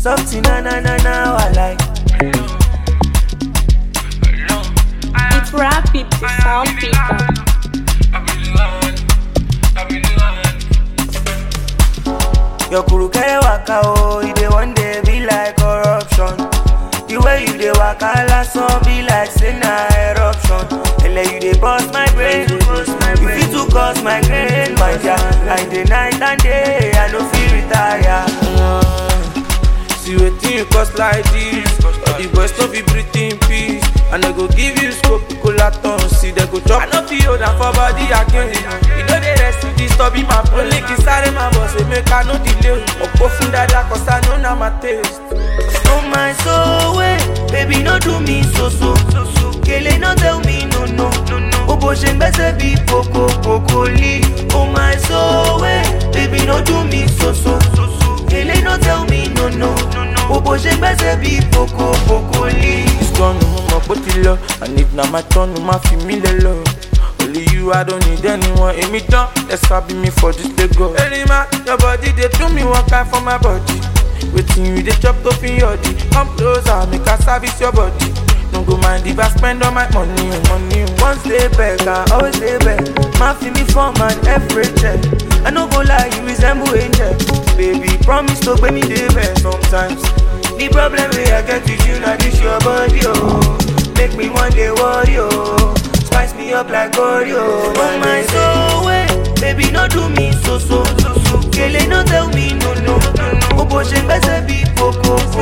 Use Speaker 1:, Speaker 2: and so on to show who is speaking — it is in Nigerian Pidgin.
Speaker 1: Something na na na na I like.
Speaker 2: It's rapid, the sound picker.
Speaker 1: Your kuru kere waka o, you dey one day be like corruption. The way you dey waka last one be like say na eruption. Ele you dey bust my brain, you fit to cause my grain, my dear. I dey night and day, I no fit retire.
Speaker 3: See wetin you cause like this All the boys no be breathe in peace And I go give you scope, colaton See they go chop I no fit hold am for body again You know they rest with this stubby my phone Link inside my boss, say make I no delay Opo fun dada cause I know na my taste
Speaker 1: Oh my soul, wait, baby no do me so so so so. Kele no tell me no no no no. Oh bo ṣe gbẹ́sẹ̀ bí koko koko li. Oh my soul, wait, baby no do me so so so so. Kele no tell me no no no no. Oh bo ṣe gbẹ́sẹ̀ bí koko koko li.
Speaker 3: It's gone, mo mọ̀ pé ó ti lọ And if na my turn, ma fi mí lẹ lọ Only you, I don't need anyone Èmi tán, let's sabi me for this Lagos Erima, your body dey do me one kind for my body Wetin you dey chop to fit yodi Come closer, make I service your body No go mind if I spend all my money, oh, money oh.
Speaker 1: Once dey back, I always dey back. Ma fi me form and every check. I no go lie, you resemble angel. Baby, promise to pay me dey back sometimes. The problem wey I get with you na this your body, oh. Make me one day worry, oh. Spice me up like Oreo. Oh my soul, wait, baby, no do me so so so so. Kele no tell me no no no no. Oh, bo ṣe gbẹ́sẹ̀ bí koko